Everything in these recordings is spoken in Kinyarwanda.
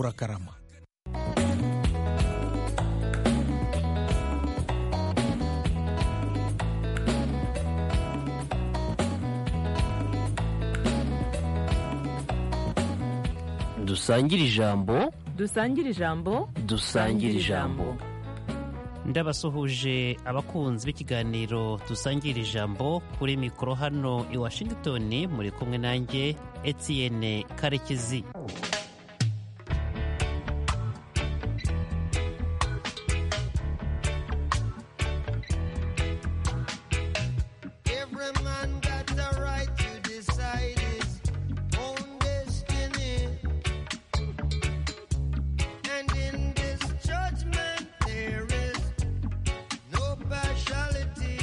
murakarama dusangire ijambo dusangire ijambo dusangire ijambo ndabasuhuje abakunzi b'ikiganiro dusangira ijambo kuri mikoro hano i washington muri kumwe nanjye etienne karekezi Every man got the right to decide his own destiny. And in this judgment, there is no partiality.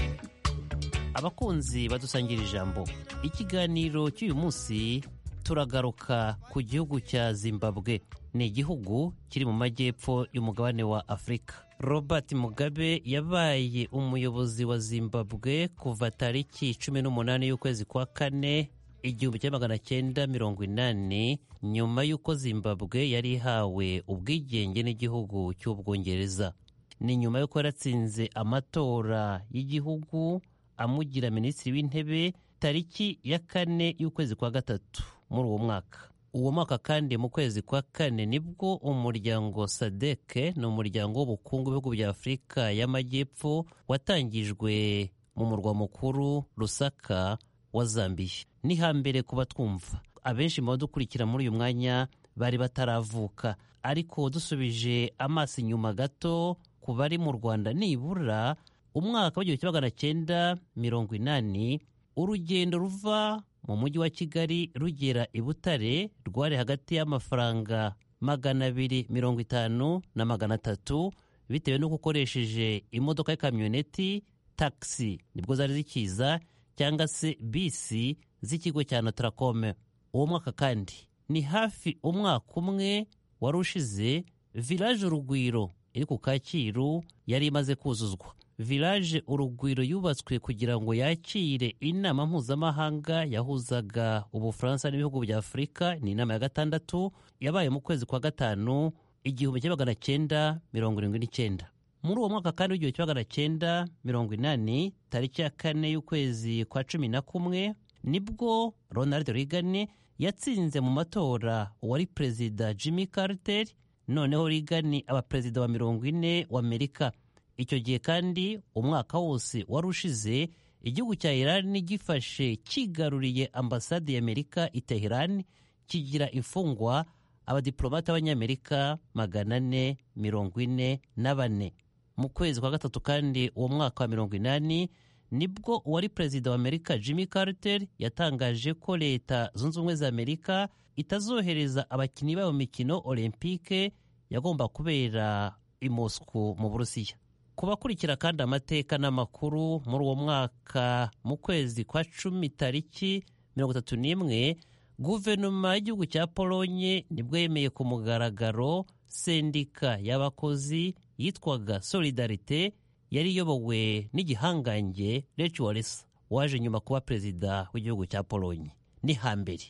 abakunzi badusangira ijambo ikiganiro cy'uyu munsi turagaruka ku gihugu cya zimbabwe ni igihugu kiri mu majyepfo y'umugabane wa afurika robert mugabe yabaye umuyobozi wa zimbabwe kuva tariki cumi n'umunani y'ukwezi kwa kane igihumbi cya magana cyenda mirongo inani nyuma y'uko zimbabwe yari ihawe ubwigenge n'igihugu cy'ubwongereza ni nyuma y'uko yaratsinze amatora y'igihugu amugira minisitiri w'intebe tariki ya kane y'ukwezi kwa gatatu muri uwo mwaka uwo mwaka kandi mu kwezi kwa kane nibwo umuryango sadeke ni umuryango w'ubukungu bw'ibihugu bya afurika y'amajyepfo watangijwe mu murwa mukuru rusaka wa zambiya ni hambere ku batwumva abenshi mu badukurikira muri uyu mwanya bari bataravuka ariko dusubije amaso inyuma gato ku bari mu rwanda nibura umwaka w'igihumbi kimwe magana cyenda mirongo inani urugendo ruva mu mujyi wa kigali rugera i butare rwari hagati y'amafaranga magana abiri mirongo itanu na magana atatu bitewe n'uko ukoresheje imodoka y'ikamyoneti takisi nibwo zari zikiza cyangwa se bisi z'ikigo cya notarakome uwo mwaka kandi ni hafi umwaka umwe wari ushize village urugwiro iri ku kacyiru yari imaze kuzuzwa village urugwiro yubatswe kugira ngo yakire inama mpuzamahanga yahuzaga ubufaransa n'ibihugu bya afurika ni inama ya gatandatu yabaye mu kwezi kwa gatanu igihumbi kimwe magana cyenda mirongo irindwi n'icyenda muri uwo mwaka kandi w'igihumbi kimwe magana cyenda mirongo inani tariki ya kane y'ukwezi kwa cumi na kumwe nibwo ronald reagan yatsinze mu matora uwari perezida jimmy carter noneho reagan aba perezida wa mirongo ine wa amerika icyo gihe kandi umwaka wose wari ushize igihugu cya iran gifashe kigaruriye ambasade y'amerika i teheran kigira imfungwa abadiplomate b'abanyamerika magana ane mirongo ine na bane mu kwezi kwa gatatu kandi uwo mwaka wa mirongo inani nibwo uwari perezida wa amerika jimmy carter yatangaje ko leta zunze ubumwe za amerika itazohereza abakinnyi babo mikino olympique yagomba kubera i moscow mu burusiya ku bakurikira kandi amateka n'amakuru muri uwo mwaka mu kwezi kwa cumi tariki mirongo itatu n'imwe guverinoma y'igihugu cya polonye nibwo yemeye ku mugaragaro sendika y'abakozi yitwaga solidarite yari iyobowe n'igihangange reci waresa waje nyuma kuba perezida w'igihugu cya polonye ni hambere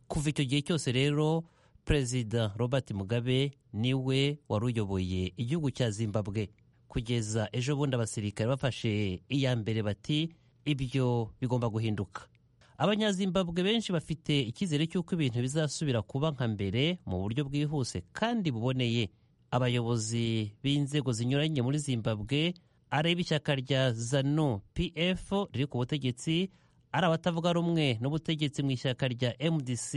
kuva icyo gihe cyose rero perezida robert mugabe niwe wari uyoboye igihugu cya zimbabwe kugeza ejo bundi abasirikare bafashe iya mbere bati ibyo bigomba guhinduka abanyazimbabwe benshi bafite icyizere cy'uko ibintu bizasubira kuba nka mbere mu buryo bwihuse kandi buboneye abayobozi b'inzego zinyuranye muri zimbabwe areba ishyaka rya zanu pf riri ku butegetsi ari abatavuga rumwe n'ubutegetsi mu ishyaka rya mdc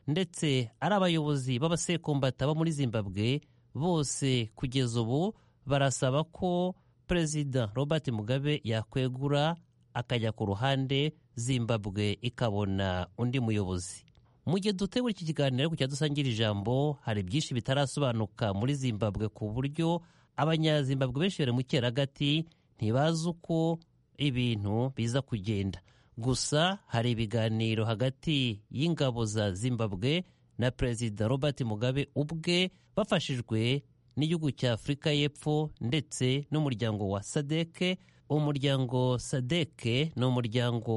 ndetse ari abayobozi b'abasekombata bo muri zimbabwe bose kugeza ubu barasaba ko perezida robert mugabe yakwegura akajya ku ruhande zimbabwe ikabona undi muyobozi mu gihe dutegura iki kiganiro ariko cyadusangira ijambo hari byinshi bitarasobanuka muri zimbabwe ku buryo abanyazimbabwe benshi bari mu cyeragati ntibazi uko ibintu biza kugenda gusa hari ibiganiro hagati y'ingabo za zimbabwe na perezida robert mugabe ubwe bafashijwe n'igihugu cya afurika y'epfo ndetse n'umuryango wa sadeke umuryango sadeke ni umuryango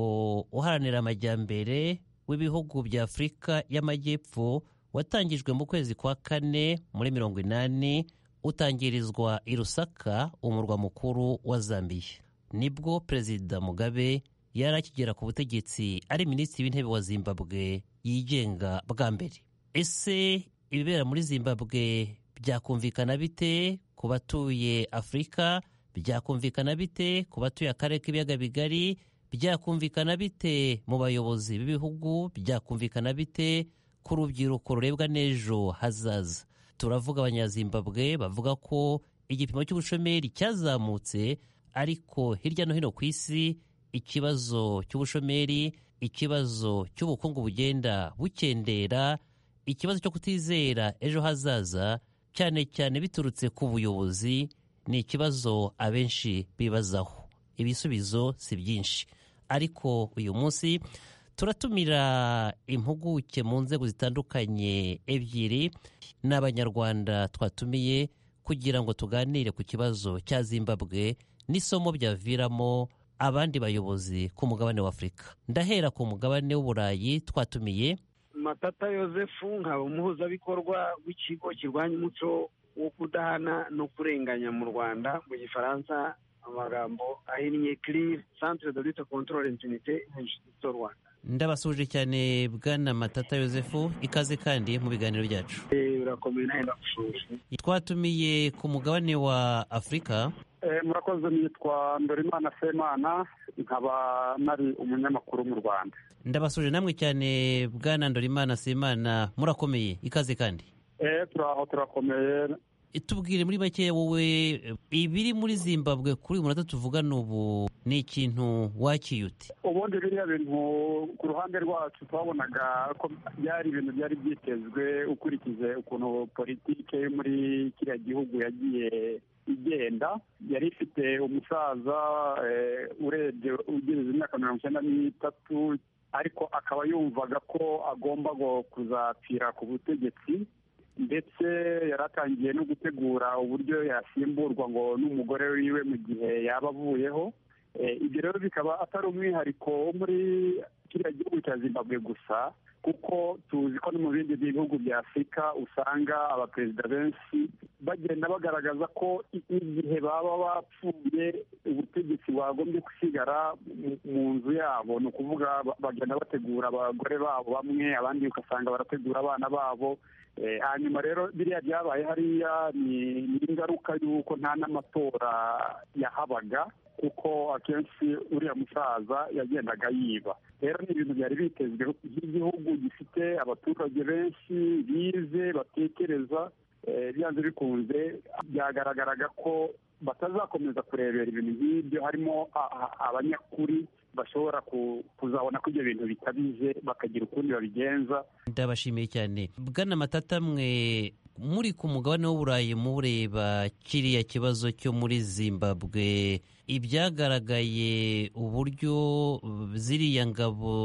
uharanira amajyambere w'ibihugu bya afurika y'amajyepfo watangijwe mu kwezi kwa kane muri mirongo inani utangirizwa i rusaka umurwa mukuru wa zambiya nibwo perezida mugabe yari akigera ku butegetsi ari minisitiri w'intebe wa zimbabwe yigenga bwa mbere ese ibibera muri zimbabwe byakumvikana bite ku batuye afurika byakumvikana bite ku batuye akarere k'ibiyaga bigari byakumvikana bite mu bayobozi b'ibihugu byakumvikana bite ku rubyiruko rurebwa n'ejo hazaza turavuga abanyazimbabwe bavuga ko igipimo cy'ubushomeri cyazamutse ariko hirya no hino ku isi ikibazo cy'ubushomeri ikibazo cy'ubukungu bugenda bukendera ikibazo cyo kutizera ejo hazaza cyane cyane biturutse ku buyobozi ni ikibazo abenshi bibazaho ibisubizo si byinshi ariko uyu munsi turatumira impuguke mu nzego zitandukanye ebyiri n'abanyarwanda twatumiye kugira ngo tuganire ku kibazo cya zimbabwe n'isomo byaviramo abandi bayobozi ku mugabane wa afurika ndahera ku mugabane w'uburayi twatumiye matata yosefu nkaba umuhuzabikorwa w'ikigo kirwanya umuco wo kudahana no kurenganya mu rwanda mu gifaransa amagambo ahinnye kiriri santire de lute kontorore infinite injisito rwanda ndabasuje cyane bwana matata yosefu ikaze kandi mu biganiro byacu Eh, birakomeye nawe ndagushuje twatumiye ku mugabane wa afurika Eh, murakoze nitwa ndorimana semana nkaba nari umunyamakuru mu rwanda ndabasuje namwe cyane bwana ndorimana simana murakomeye ikaze kandi Eh, turaho turakomeye tubwire muri make wowe ibiri muri zimbabwe kuri uyu munota tuvugana ubu ni ikintu wakiyute ubundi biriya bintu ku ruhande rwacu twabonaga ko byari ibintu byari byitezwe ukurikije ukuntu politike yo muri kiriya gihugu yagiye igenda yari ifite umusaza eh, urebye ugereza imyaka mirongo icyenda n'itatu ariko akaba yumvaga ko agomba go- kuzapfira ku butegetsi ndetse yaratangiye no gutegura uburyo yasimburwa ngo n'umugore wiwe mu gihe yaba avuyeho Eh, ibyo rero bikaba atari umwihariko wo muri kiriya gihugu cya zimbabwe gusa kuko tuzi ko no mu bindi bihugu bya afurika usanga abaperezida benshi bagenda bagaragaza ko i- igihe baba bapfuye ubutegetsi bwagombye gusigara mu- mu nzu yabo ni ukuvuga ba- bagenda bategura abagore babo bamwe abandi ugasanga barategura abana babo Eh, hanyuma rero biriya byabaye hariya ni ni ingaruka y'uko nta n'amatora yahabaga kuko akenshi uriya musaza yagendaga yiba rero ni ibintu byari bitezwe nk'igihugu gifite abaturage benshi bize batekereza eh, byanze bikunze byagaragaraga ko batazakomeza kurebera ibintu nk'ibyo harimo a- a- abanyakuri bashobora ku- kuzabona ko ibyo bintu bikabije bakagira ukundi babigenza ndabashimiye cyane bwana matata mwe muri ku mugabane w'uburayi mureba kiriya kibazo cyo muri zimbabwe ibyagaragaye uburyo ziriya ngabo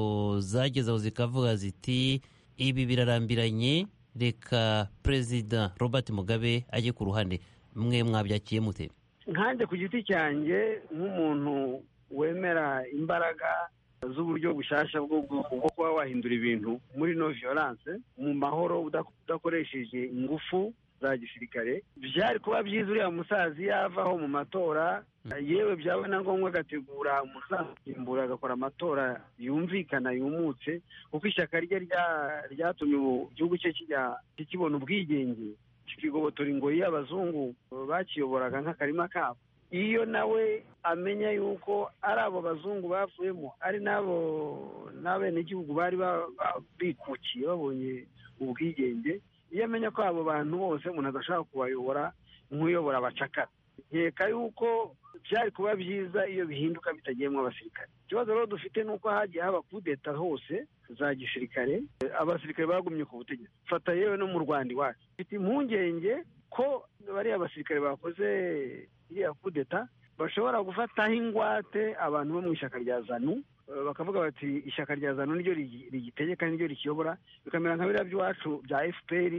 zageze aho zikavuga ziti ibi birarambiranye reka perezida robert mugabe ajye ku ruhande mwe mwabyakiye mute nkanjye ku giti cyanjye nk'umuntu wemera imbaraga z'uburyo bushyashya bwo bwo- bwo kuba wahindura ibintu muri no violence mu mahoro udak- udakoresheje ingufu za gisirikare byari kuba byiza uriya musaza iyo avaho mu matora yewe byaba na ngombwa agategura umusaza agakora amatora yumvikana yumutse kuko ishyaka rye rya- ryatumye ubu igihugu cye kijya- kibona ubwigenge kikigobotora ingoyi y'abazungu bakiyoboraga nk'akarima kabo iyo nawe amenya yuko ari abo bazungu bavuyemo ari n'abo n'abenegihugu bari ba- ba- bikukiye babonye ubwigenge iyo amenya ko abo bantu bose umuntu adashaka kubayobora nk'uyobora abacakara nkeka yuko byari kuba byiza iyo bihinduka bitagiyemo abasirikare ikibazo rero dufite ni uko hagiye haba kudeta hose za gisirikare abasirikare bagumye ku butegetsi fata yewe no mu rwanda iwacu mfite impungenge ko bariya basirikare bakoze iriya kudeta bashobora gufataho ingwate abantu bo mu ishyaka rya zanu eh, bakavuga bati ishyaka rya zanu niryo rigi- rigitegeka niryo rikiyobora bikamera nka biriya by'iwacu bya fpr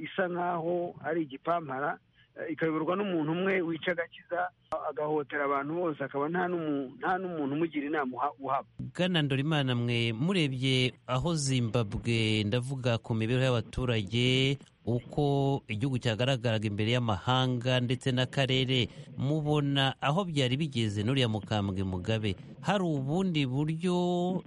isa nkaho ari igipampara eh, ikayoborwa n'umuntu umwe wica agakiza agahohotera abantu bose akaba nta n'umu- nta n'umuntu umugira inama uha- uhaba bwana ndorimana mwe murebye aho zimbabwe ndavuga ku mibereho y'abaturage uko igihugu cyagaragaraga imbere y'amahanga ndetse n'akarere mubona aho byari bigeze n'uriya mukambwe mugabe hari ubundi buryo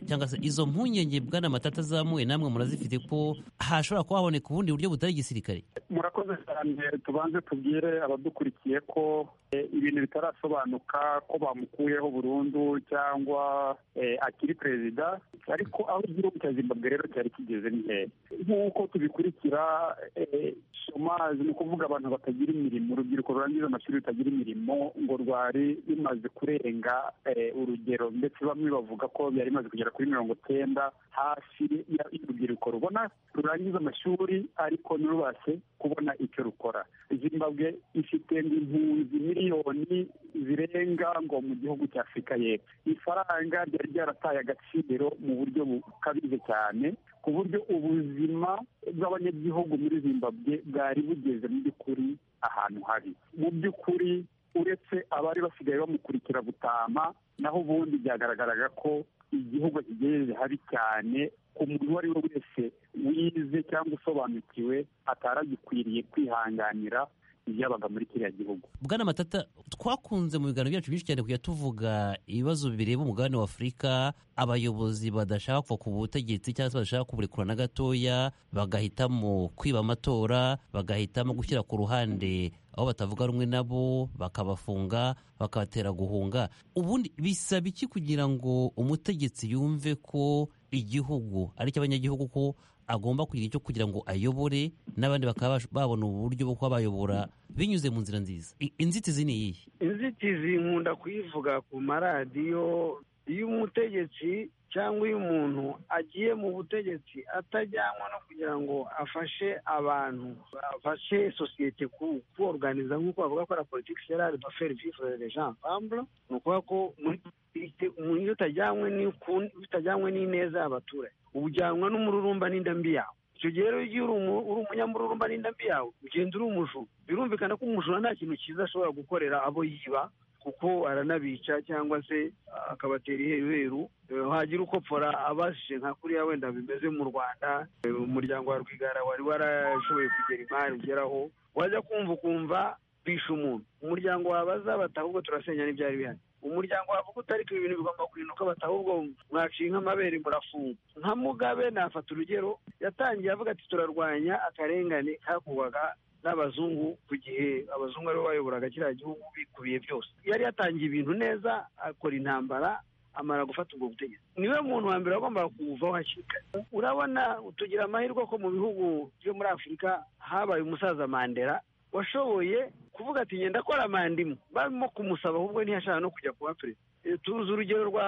cyangwa se izo mpungenge bwana matata azamuye namwe murazifite ko hashobora kuba haboneka ubundi buryo butari igisirikare murakoze cyane tubanze tubwire abadukurikiye ko eh, ibintu bitarasobanuka ko bamukuyeho burundu cyangwa eh, akiri perezida ariko aho igihugu cya zimbabwe rero cyari kigeze ni hehe nk'uko tubikurikira eh, shomazi ni ukuvuga abantu batagira imirimo urubyiruko rurangiza amashuri rutagira imirimo ngo rwari rumaze kurenga eh, urugero ndetse bamwe bavuga ko byari bimaze kugera kuri mirongo icyenda hafi ya- y'urubyiruko rubona rurangiza amashuri ariko ntirubashe kubona icyo rukora zimbabwe ifite ngo impunzi miliyoni zirenga ngo mu gihugu cya afurika y'epfo ifaranga ryari ryarataye agaciro mu buryo bukabije cyane ku buryo ubuzima bw'abanyagihugu muri zimbabwe bwari bugeze mu by'ukuri ahantu habi mu by'ukuri uretse abari basigaye bamukurikira gutama naho ubundi byagaragaraga ko igihugu kigejeje habi cyane ku muntu uwo ari we wese wize cyangwa usobanukiwe ataragikwiriye kwihanganira ibyabaga muri kiriya gihugu bwana matata twakunze mu biganiro byacu byinshi cyane kujya tuvuga ibibazo bireba umugabane wa afurika abayobozi badashaka kuva ku butegetsi cyangwa se badashaka kuburekura na gatoya bagahitamo kwiba amatora bagahitamo gushyira ku ruhande aho batavuga rumwe nabo bakabafunga bakabatera guhunga ubundi bisaba iki kugira ngo umutegetsi yumve ko igihugu ari cy'abanyagihugu ko agomba kugira icyo kugira ngo ayobore n'abandi bakaba bash- babona uburyo bwo kuba bayobora binyuze mu nzira nziza I- inzitizi ni iyihe inzitizi nkunda kuyivuga ku maradiyo iyo umutegetsi cyangwa iyo umuntu agiye mu butegetsi atajyanwa no kugira ngo afashe abantu afashe sosiyete ku- kuoruganiza nk'uko bavuga ko la politiki serari doferi vivre les gens ensemble ni ukuvuga ko muri politiki umuntu iyo utajyanywe n'iku- utajyanywe n'ineza y'abaturage ujyanwa n'umururumba n'indambi yawe icyo gihe rero iyo uri umu- uri umunyamururumba n'indambi yawe ugenda uri umujura birumvikana ko umujura nta kintu cyiza ashobora gukorera abo yiba kuko aranabica cyangwa se ah, akabatera iheruheru Eh, hagira ukopfora abashije nka kuriya wenda bimeze mu rwanda Eh, umuryango wa rwigara wari warashoboye kugera imari ugeraho wajya kumva ukumva bisha umuntu umuryango wawe azabata ahubwo turasenya n'ibyari bihari umuryango wawe kuko utariko ibi bintu bigomba kurinduka bata ahubwo mwaciye nk'amabere murafunga nka mugabe nafata urugero yatangiye avuga ati turarwanya akarengane kakorwaga n'abazungu ku gihe abazungu aribo bayoboraga kiriya gihugu bikubiye byose yari yatangiye ibintu neza akora intambara amara gufata ubwo butegetsi niwe muntu wa mbere wagombaga kuwuvaho hakiri kare urabona tugira amahirwe ko mu bihugu byo muri afurika habaye umusaza mandela washoboye kuvuga ati ngenda akora manda imwe barimo kumusaba ahubwo ntiyashaka no kujya kuba perezida Eh, tuzi urugero rwa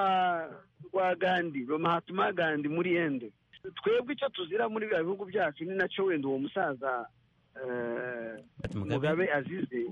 rwa gandi rwa mahatma gandi muri ende twebwe icyo tuzira muri biriya bihugu byacu ni nacyo wenda uwo musaza eh, Ati Mugabe mugabe azize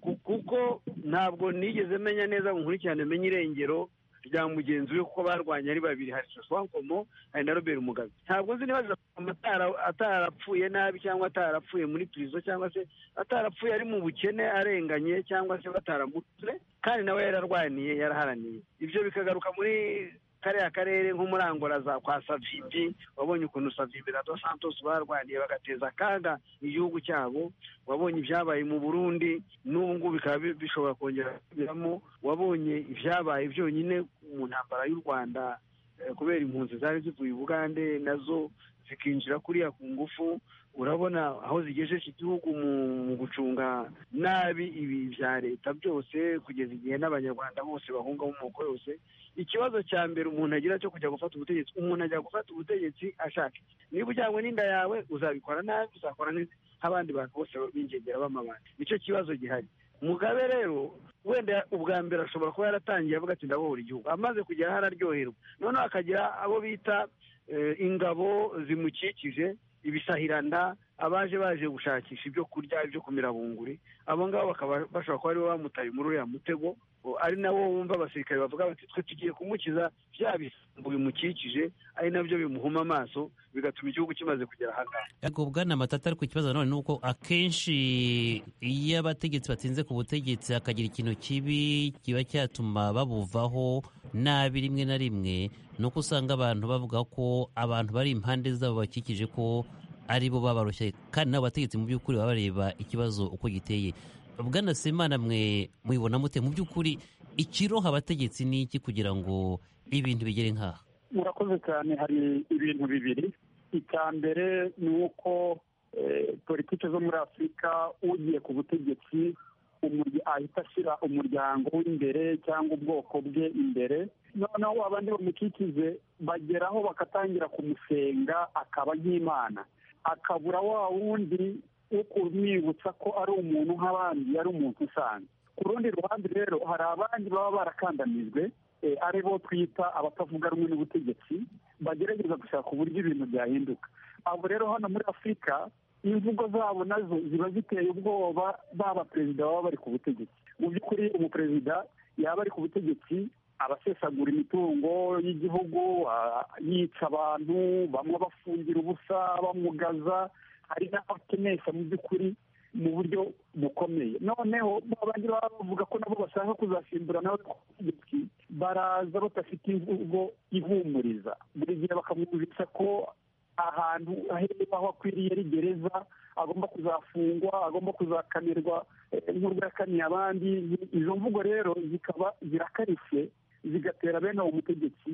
ku- kuko ntabwo nigeze menya neza ngo nkurikirane menye irengero rya mugenzi we kuko barwanye ari babiri hari soswankomo hari na robert mugabe ntabwo nzi niba Soswankomo atara- atarapfuye nabi cyangwa atarapfuye muri pirizo cyangwa se atarapfuye ari mu bukene arenganye cyangwa se bataramutse kandi nawe yararwaniye yaraharaniye ibyo bikagaruka muri kariya karere nko muri angola za kwa savimbi wabonye ukuntu savimbi na dos santos barwaniye bagateza akaga igihugu cyabo wabonye ibyabaye mu burundi n'ubu ngubu bikaba bi- bishobora kongera gusubiramo wabonye ibyabaye byonyine mu ntambara y'u rwanda eh, kubera impunzi zari zivuye i bugande nazo zikinjira kuriya ku ngufu urabona aho zigejeje igihugu mu mu gucunga nabi ibi bya leta byose kugeza igihe n'abanyarwanda bose bahunga mu moko yose ikibazo cya mbere umuntu agira cyo kujya gufata ubutegetsi umuntu ajya gufata ubutegetsi ashaka iki? niba ujyanywe n'inda yawe uzabikora nabi uzakora neza nk'abandi bantu bose b'ingegera b'amabandi nicyo kibazo gihari mugabe rero wenda ubwa mbere ashobora kuba yaratangiye avuga ati ndabohora igihugu amaze kugera aho araryoherwa noneho akagira abo bita eh, ingabo zimukikije ibisahiranda abaje baje gushakisha ibyo kurya ibyo kumira bunguri abo ngabo bakaba bashobora kuba aribo bamutaye muri uriya mutego o, ari nabo wumva abasirikare bavuga bati twe tugiye kumukiza bya bisambo bimukikije ari nabyo bimuhuma amaso bigatuma igihugu kimaze kugera ahangaha ubwo bwana matata ariko ikibazo nanone ni uko akenshi iyo abategetsi batsinze ku butegetsi hakagira ikintu kibi kiba cyatuma babuvaho nabi rimwe na rimwe ni uko usanga abantu bavuga ko abantu bari impande zabo bakikije ko ari bo babarushye kandi n'abo bategetsi mu by'ukuri baba bareba ikibazo uko giteye bwana semana mwe mubibona mute mu by'ukuri ikiroha abategetsi ni iki kugira ngo ibintu bigere nk'aha murakoze cyane hari ibintu bibiri icya mbere ni uko eh, politiki zo muri afurika ugiye ku butegetsi umurya- ahita ashyira umuryango w'imbere cyangwa ubwoko bwe imbere noneho abandi bamukikize bageraho bagatangira kumusenga akaba nk'imana akabura wa wundi wo kumwibutsa ko ari umuntu nk'abandi yari umuntu usanzwe ku rundi ruhande rero hari abandi baba barakandamijwe eh, ari bo twita abatavuga rumwe n'ubutegetsi bagerageza gushaka uburyo ibintu byahinduka abo rero hano muri afurika imvugo zabo nazo ziba ziteye ubwoba baba perezida baba bari ku butegetsi mu by'ukuri umuperezida yaba ari ku butegetsi abasesagura imitungo y'igihugu ah, yica abantu bamwe abafungira ubusa bamugaza hari n'abakenesha mu by'ukuri mu buryo bukomeye noneho ba bandi baba bavuga ko nabo bashaka kuzasimbura nawe ku butegetsi baraza badafite imvugo ihumuriza buri gihe bakamwumvisha ko ahantu aherereye aho akwiriye ari gereza agomba kuzafungwa agomba kuzakamirwa eh, nk'urwo yakaniye abandi izo mvugo rero zikaba zirakarishye zigatera bene uwo mutegetsi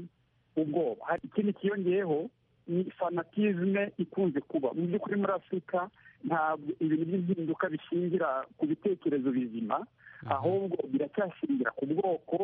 ubwoba hari ikindi kiyongeyeho ni fanatizme ikunze kuba mu by'ukuri muri afurika ntabwo ibintu by'impinduka bishingira ku bitekerezo bizima ahubwo biracyashingira ku bwoko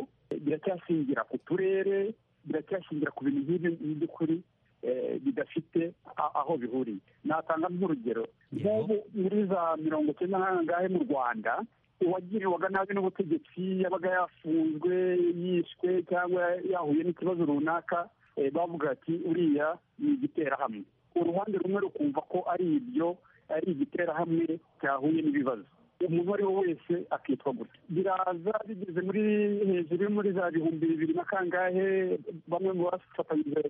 biracyashingira ku turere biracyashingira ku bintu nk'ibyo mu by'ukuri eh, bidafite a- aho bihuriye natanga nk'urugero Yego. nk'ubu muri za mirongo icyenda n'angahe mu rwanda uwagiriwaga nabi n'ubutegetsi yabaga yafunzwe yishwe cyangwa yahuye n'ikibazo runaka eh, bavuga ati uriya ni igiterahamwe uruhande rumwe rukumva ko ari ibyo ari igiterahamwe cyahuye n'ibibazo umuntu ari we wese akitwa gutya biraza bigeze muri hejuru yo muri za bihumbi bibiri na kangahe bamwe mu bafatanyije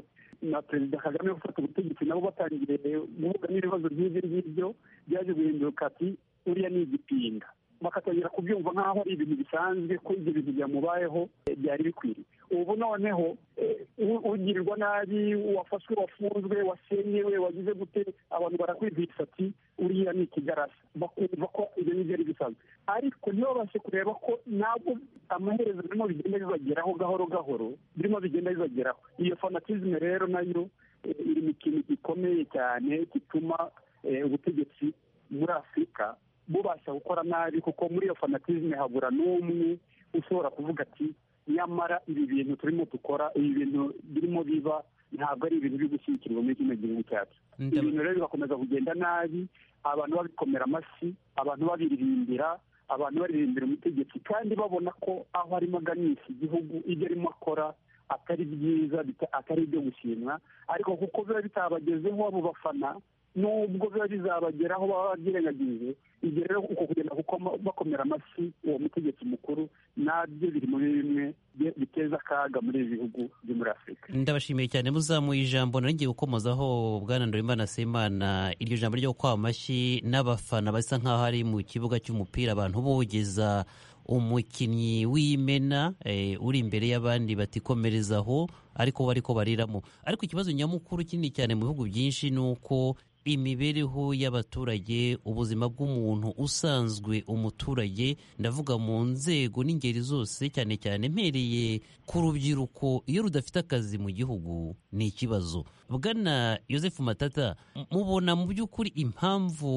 na perezida kagame wo gufata ubutegetsi nabo batangiye guhuga n'ibibazo nk'ibyo ngibyo byaje guhinduka ati uriya ni igipinga bakatangira kubyumva nk'aho ari ibintu bisanzwe ko ibyo bintu byamubayeho eh, byari bikwiriye ubu noneho eh, u- ugirirwa nabi wafashwe wafunzwe wasenyewe wagize gute abantu barakwibwira ati uriya ni ikigarasi bakumva ko ibyo ni byari bisanzwe ariko ntibabashe kureba ko nabwo amaherezo birimo bigenda bibageraho gahoro gahoro birimo bigenda bibageraho iyo fanatizme rero nayo eh, iri mu kintu gikomeye cyane gituma eh, ubutegetsi muri afurika bubasha gukora nabi kuko muri iyo fanatizme habura n'umwe ushobora kuvuga ati nyamara ibi bintu turimo dukora ibi bintu birimo biba ntabwo ari ibintu biri gushyigikirwa muri kino gihugu cyacu Ndab- ibintu rero bigakomeza kugenda nabi abantu babikomera amashyi abantu babiririmbira abantu baririmbira umutegetsi kandi babona ko aho arimo aganisha igihugu ibyo arimo akora atari byiza bita- atari ibyo gushimwa ariko kuko biba bitabagezeho abo bafana nubwo biba bizabageraho baba babyirengagije ibyo rero uko kugenda kuko bakomera amashyi uwo mutegetsi mukuru nabyo biri muri bimwe bye- biteza akaga muri ibi bihugu byo muri afurika ndabashimiye cyane muzamuye ijambo nari ngiye gukomozaho bwana Ndorimana Semana iryo jambo ryo kwa amashyi n'abafana basa nk'aho ari mu kibuga cy'umupira abantu bogeza umukinnyi w'imena eh, uri imbere y'abandi batikomereza aho ariko bari ko bariramo ariko ikibazo nyamukuru kinini cyane mu bihugu byinshi ni uko imibereho y'abaturage ubuzima bw'umuntu usanzwe umuturage ndavuga mu nzego n'ingeri zose cyane cyane mpereye ku rubyiruko iyo rudafite akazi mu gihugu ni ikibazo bwana Joseph Matata m- mubona mu by'ukuri impamvu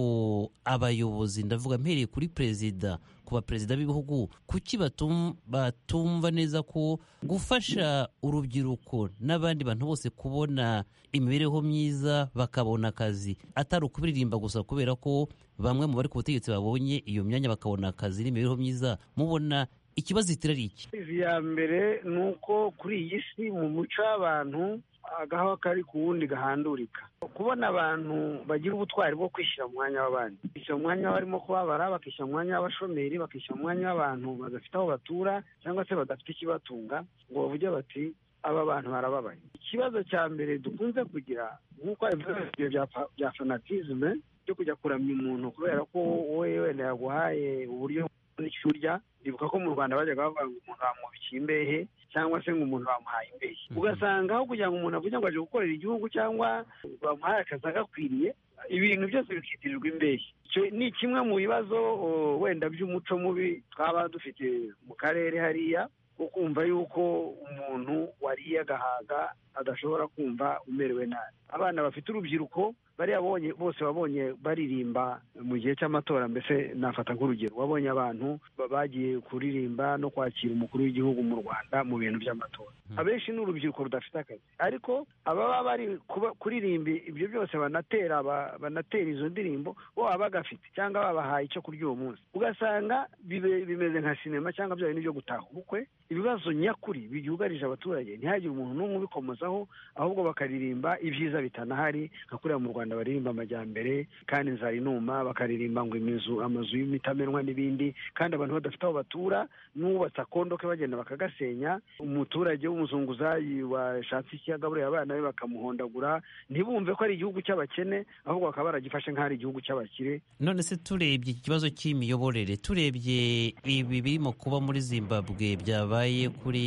abayobozi ndavuga mpereye kuri perezida ku baperezida b'ibihugu kuki batum- batumva neza ko gufasha urubyiruko n'abandi bantu bose kubona imibereho myiza bakabona akazi atari ukubiririmba gusa kubera ko bamwe mu bari ku butegetsi babonye iyo myanya bakabona akazi n'imibereho myiza mubona ikibazo itera ari iki Izi ya mbere ni uko kuri iyi si mu muco w'abantu agahawa kari ku wundi gahandurika kubona abantu bagira ubutwari bwo kwishyira mu mwanya w'abandi bakishyira mu mwanya w'abarimo kubabara bakishyira mu mwanya w'abashomeri bakishyira mu mwanya w'abantu badafite aho batura cyangwa se badafite ikibatunga ngo bavuge bati aba bantu barababaye ikibazo cya mbere dukunze kugira nk'uko ibyo bya fanatizme byo kujya kuramya umuntu kubera ko wowe wenda yaguhaye uburyo n'icyo urya ndibuka ko mu rwanda bajyaga bavuga ngo umuntu bamubikiye imbehe cyangwa se ngo umuntu bamuhaye imbehe ugasanga aho kugira ngo umuntu avuge ngo aje gukorera igihugu cyangwa bamuhaye akazi agakwiriye ibintu byose bikitirirwa imbehe icyo ni kimwe mu bibazo o, wenda by'umuco mubi twaba dufite mu karere hariya wo kumva yuko umuntu wariye agahaga adashobora kumva umerewe nabi abana bafite urubyiruko bariya bonye bose wabonye baririmba mu gihe cy'amatora mbese nafata nk'urugero wabonye abantu ba- bagiye kuririmba no kwakira umukuru w'igihugu mu rwanda mu bintu by'amatora abenshi ni urubyiruko rudafite akazi ariko ababa bari kuba- kuririmba ibyo byose banatera ba- banatera izo ndirimbo bo baba bagafite cyangwa babahaye icyo kurya uwo munsi ugasanga bibe- bimeze nka sinema cyangwa bya bintu byo gutaha ubukwe ibibazo nyakuri byugarije abaturage ntihagire umuntu n'umwe ubikomozaho ahubwo bakaririmba ibyiza bitanahari nka kuriya mu rwanda baririmba amajyambere kandi inzara inuma bakaririmba ngo imizu amazu y'imitamenwa n'ibindi kandi abantu badafite aho batura n'uwubatse akondo ke bagenda bakagasenya umuturage w'umuzunguzayi washatse ikiyagaburira abana be bakamuhondagura ntibumve ko ari igihugu cy'abakene ahubwo bakaba baragifashe nk'aho ari igihugu cy'abakire none se turebye iki kibazo cy'imiyoborere turebye ibi birimo kuba muri zimbabwe byabaye kuri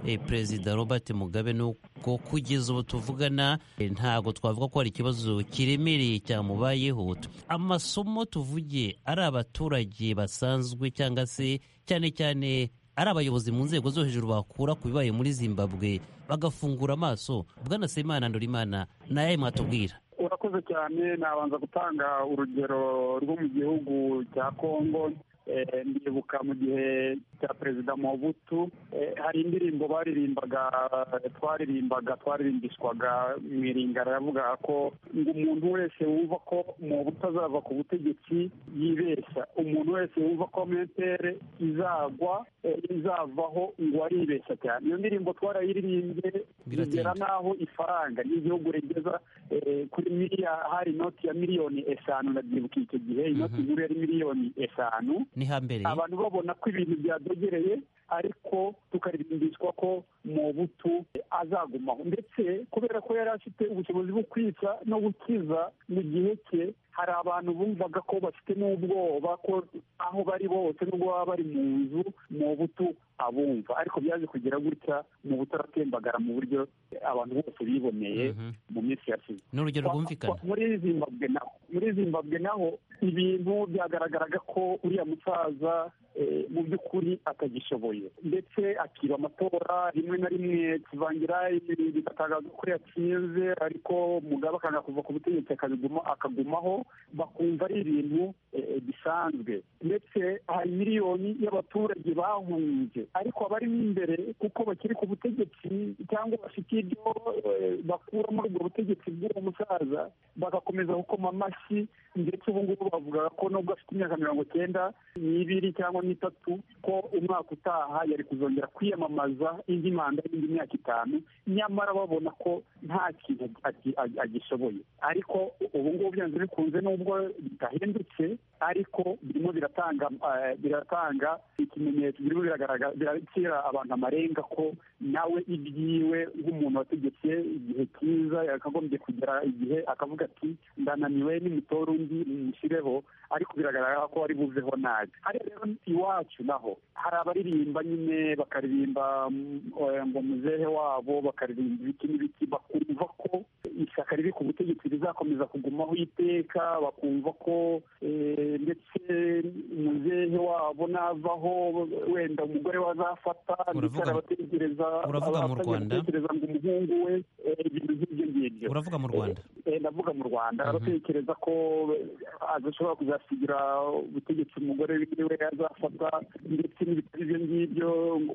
eh, perezida robert mugabe nuko kugeza ubu tuvugana eh, ntago twavuga ko hari ikibazo kiremereye cyamubayeho amasomo tuvuge ari abaturage basanzwe cyangwa se cyane cyane ari abayobozi mu nzego zo hejuru bakura ku bibaye muri zimbabwe bagafungura amaso bwana semana ndorimana ni ayahe mwatubwira urakoze cyane nabanza gutanga urugero rwo mu gihugu cya kongo Eh, ndibuka mu gihe cya perezida mobutu eh, hari indirimbo baririmbaga twaririmbaga twaririmbishwaga mu iringara yavugaga ko ngo umuntu wese wumva ko mobutu azava ku butegetsi yibeshya umuntu wese wumva ko metere izagwa eh, izavaho ngo aribeshya cyane iyo ndirimbo twarayiririmbye Biratinda. igera naho ifaranga ry'igihugu rigeza eh, kuri miliya hari inoti ya miliyoni eshanu ndabyibuka icyo gihe inoti nkuru yari miliyoni eshanu ni hambere abantu babona ko ibintu byadogereye ariko tukaririmbishwa ko mobutu azagumaho ndetse kubera ko yari afite ubushobozi bwo kwica no gukiza mu gihe cye hari abantu bumvaga ko bafite n'ubwoba ko aho bari bose nubwo baba bari mu nzu mobutu abumva ariko byaje kugira gutya mobutu aratembagara mu buryo abantu bose biboneye mu minsi yashize ni urugero rwumvikana kwa- muri zimbabwe naho muri zimbabwe naho ibintu byagaragaraga ko uriya musaza eh, mu by'ukuri atagishoboye ndetse akiba amatora rimwe na rimwe kivangira ibi- bigatangazwa ko yatsinze ariko mugabe akanga kuva ku butegetsi akabiguma akagumaho bakumva ari ibintu eh, bisanzwe ndetse hari miliyoni y'abaturage bahunze ariko abarimo imbere kuko bakiri ku butegetsi cyangwa bafite ibyo eh, bakura muri ubwo butegetsi bw'uwo musaza bagakomeza gukoma amashyi ndetse ubu ngubu bavuga ko nubwo afite imyaka mirongo icyenda n'ibiri cyangwa n'itatu ko umwaka utaha yari kuzongera kwiyamamaza indi manda y'indi myaka itanu nyamara babona ko nta kintu agi- agi- agishoboye ariko ubu ngubu byanze bikunze nubwo bidahindutse ariko birimo biratanga eh, biratanga ikimenyetso birimo biragaragara birakira abantu amarenga ko nawe ibyiwe nk'umuntu wategetse igihe cyiza yakagombye kugera igihe akavuga ati ndananiwe nimutore undi mumushyireho ariko biragaragara ko ari buveho nabi hariya rero iwacu naho hari abaririmba nyine bakaririmba mm, eh, ngo muzehe wabo bakaririmba ibiki n'ibiki bakumva ko ishyaka riri ku butegetsi rizakomeza kugumaho iteka bakumva ko eh, ndetse muzehe wabo navaho wenda umugore we azafata ndetse Uravuga- arabategereza uravuga mu abatangiye Rwanda? gutekereza ngo umuhungu we eh, ibintu nk'ibyo ngibyo uravuga mu rwanda Eh, ndavuga mu rwanda abatekereza ko adashobora kuzasigira ubutegetsi umugore wiwe azafata ndetse n'ibitari ibyo ngibyo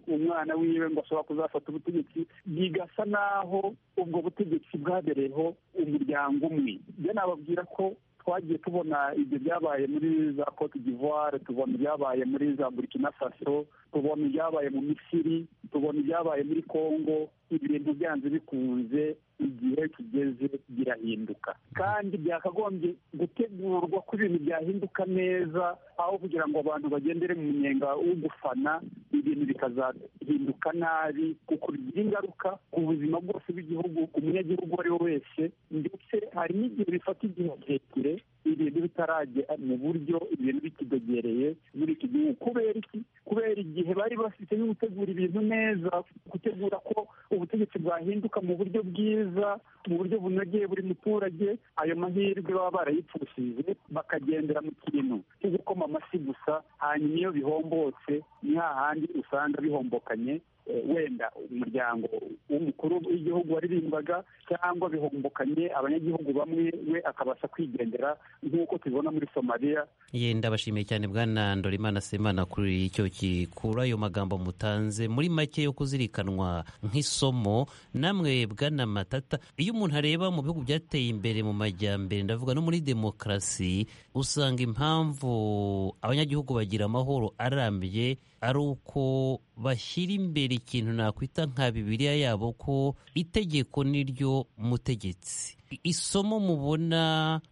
umwana wiwe ngo ashobora kuzafata ubutegetsi bigasa naho ubwo butegetsi bwabereyeho umuryango umwe byo nababwira ko twagiye tubona ibyo byabaye muri za cote d'ivoire tubona ibyabaye muri za burkina faso tubona ibyabaye mu misiri tubona ibyabaye muri congo ibintu byanze bikunze igihe kigeze birahinduka kandi byakagombye gutegurwa ko ibintu byahinduka neza aho kugira ngo abantu bagendere mu munyenga wo gufana ibintu bikazahinduka nabi kuko bigira ingaruka ku buzima bwose bw'igihugu ku munyagihugu uwo ari we wese ndetse hari n'igihe bifata igihe kirekire ibintu bitarajya mu buryo ibintu bikidogereye muri iki gihugu kubera iki kubera igihe bari bafite yo gutegura ibintu neza gutegura ko ubutegetsi bwahinduka mu buryo bwiza mu buryo bunogeye buri muturage ayo mahirwe baba barayipfushije bakagendera mu kintu cyo gukoma amashyi gusa hanyuma iyo bihombotse ni hahandi usanga bihombokanye eh, wenda umuryango w'umukuru w'igihugu waririmbwaga cyangwa bihombokanye abanyagihugu bamwe we akabasha kwigendera nk'uko tubibona muri somaliya ye ndabashimiye cyane bwana ndorimana semana kuri icyo gikura ayo magambo mutanze muri make yo kuzirikanwa nk'isomo namwe bwana matata iyo umuntu areba mu bihugu byateye imbere mu majyambere ndavuga no muri demokarasi usanga impamvu abanyagihugu bagira amahoro arambye ari uko bashyira imbere ikintu nakwita nka bibiliya yabo ko itegeko niryo mutegetsi isomo mubona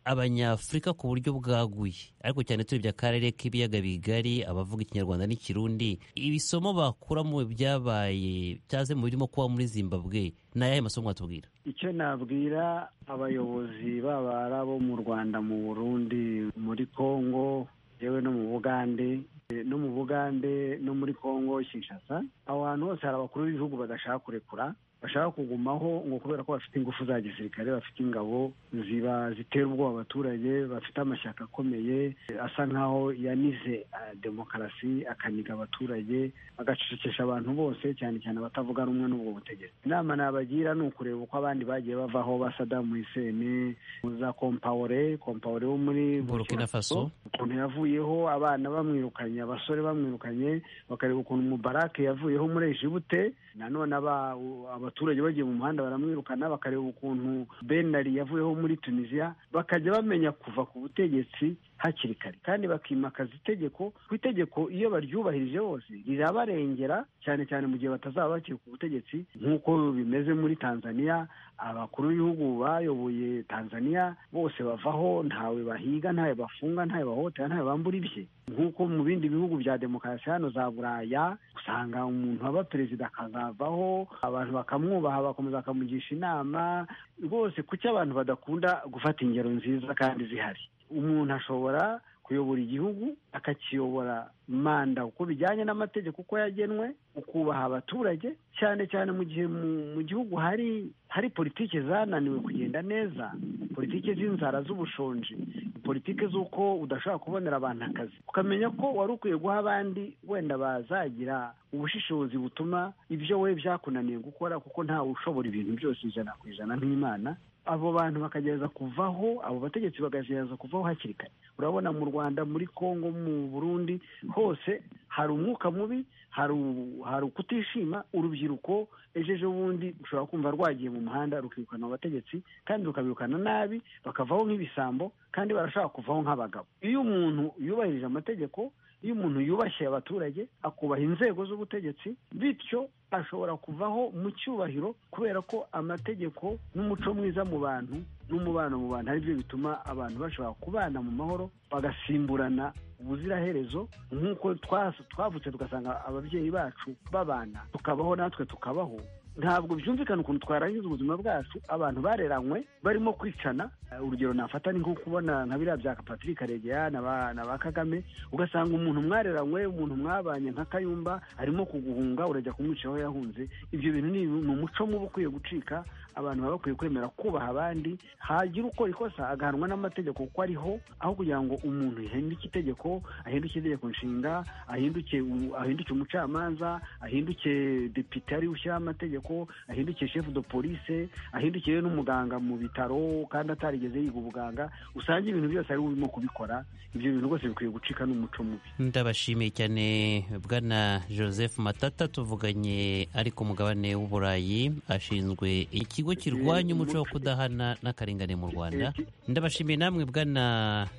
abanyafurika ku buryo bwaguye ariko cyane turebye akarere k'ibiyaga bigari abavuga ikinyarwanda n'ikirundi ibisomo bakura mu byabaye cyaze mu birimo kuba muri zimbabwe ni ayahe masomo watubwira icyo nabwira abayobozi baba ari abo mu rwanda mu burundi muri kongo yewe no mu bugande eh, no mu bugande no muri kongo kinshasa aho hantu hose hari abakuru b'ibihugu badashaka kurekura bashaka kugumaho ngo kubera ko bafite ingufu za gisirikare bafite ingabo ziba zitera ubwoba abaturage bafite amashyaka akomeye eh, asa nk'aho yanize ah, demokarasi akaniga abaturage agacecekesha abantu bose cyane cyane abatavuga rumwe n'ubwo butegetsi inama nabagira ni ukureba uko abandi bagiye bavaho ba sadamu hiseni za kompawore kompawore wo muri burkina faso ukuntu yavuyeho abana bamwirukanye abasore bamwirukanye bakareba ukuntu mubarake yavuyeho muri ejibute nanone aba- u- abaturage bagiye mu muhanda baramwirukana bakareba ukuntu benari yavuyeho muri tunisiya bakajya bamenya kuva ku butegetsi hakiri kare kandi bakimakaza itegeko ku itegeko iyo baryubahirije bose rirabarengera cyane cyane mu gihe batazaba bakiri ku butegetsi nk'uko bimeze muri tanzaniya abakuru b'ibihugu bayoboye tanzaniya bose bavaho ntawe bahiga ntawe bafunga ntawe bahohotera ntawe bambura ibye nk'uko mu bindi bihugu bya demokarasi hano za buraya usanga umuntu aba perezida akazavaho abantu bakamwubaha bagakomeza bakamugisha inama rwose kuki abantu badakunda gufata ingero nziza kandi zihari umuntu ashobora kuyobora igihugu akakiyobora manda uko bijyanye n'amategeko uko yagenwe ukubaha abaturage cyane cyane mu gihe mu, mu gihugu hari hari politiki zananiwe kugenda neza politiki z'inzara z'ubushonji politiki z'uko udashobora kubonera abantu akazi ukamenya ko wari ukwiye guha abandi wenda bazagira ubushishozi butuma ibyo we byakunaniye gukora kuko ntawe ushobora ibintu byose ijana ku ijana nk'imana abo bantu bakagerageza kuvaho abo bategetsi bakagerageza kuvaho hakiri kare urabona mu rwanda muri kongo mu burundi hose hari umwuka mubi hari u- hari ukutishima urubyiruko ejo ejo bundi ushobora kumva rwagiye mu muhanda rukirukana abo bategetsi kandi rukabirukana nabi bakavaho nk'ibisambo kandi barashaka kuvaho nk'abagabo iyo umuntu yubahirije amategeko iyo umuntu yubashye abaturage akubaha inzego z'ubutegetsi bityo ashobora kuvaho mu cyubahiro kubera ko amategeko n'umuco mwiza mu bantu n'umubano mu bantu ari byo bituma abantu bashobora kubana mu mahoro bagasimburana ubuziraherezo nk'uko twas- twavutse tugasanga ababyeyi bacu babana tukabaho natwe tukabaho ntabwo byumvikana ukuntu twarangiza ubuzima bwacu abantu bareranywe barimo kwicana Eh, urugero nafata ni nko kubona nka biriya bya patrick karegeya na ba na ba kagame ugasanga umuntu mwareranywe umuntu mwabanye nka kayumba arimo kuguhunga urajya kumwica aho yahunze ibyo bintu ni ni umuco mubi ukwiye gucika abantu baba bakwiye kwemera kubaha abandi hagira ukora ikosa agahanwa n'amategeko kuko ariho aho kugira ngo umuntu yahinduke itegeko ahinduke itegeko nshinga ahinduke u- ahinduke umucamanza ahinduke depite ariwe ushyiraho amategeko ahinduke shefu de polise ahindukiwe n'umuganga mu bitaro kandi atarigeze yiga ubuganga usanga ibintu byose ari we urimo kubikora ibyo bintu rwose bikwiye gucika n'umuco mubi ndabashimiye cyane bwana joseph matata tuvuganye ari ku mugabane w'uburayi ashinzwe ikigo kirwanya umuco wo kudahana n'akarengane mu rwanda ndabashimiye namwe bwana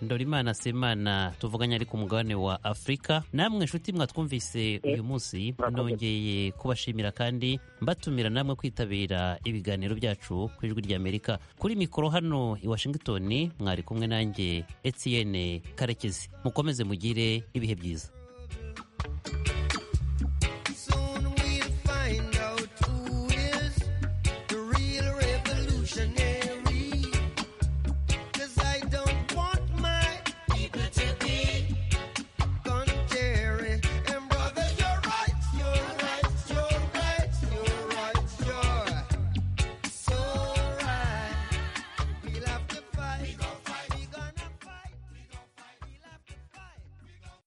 ndorimana semana tuvuganye ari ku mugabane wa afurika namwe nshuti mwatwumvise uyu munsi nongeye kubashimira kandi mbatumira gutumira namwe kwitabira ibiganiro byacu ku ijwi ry'amerika kuri mikoro hano i washington mwari kumwe nanjye etienne karekezi mukomeze mugire ibihe byiza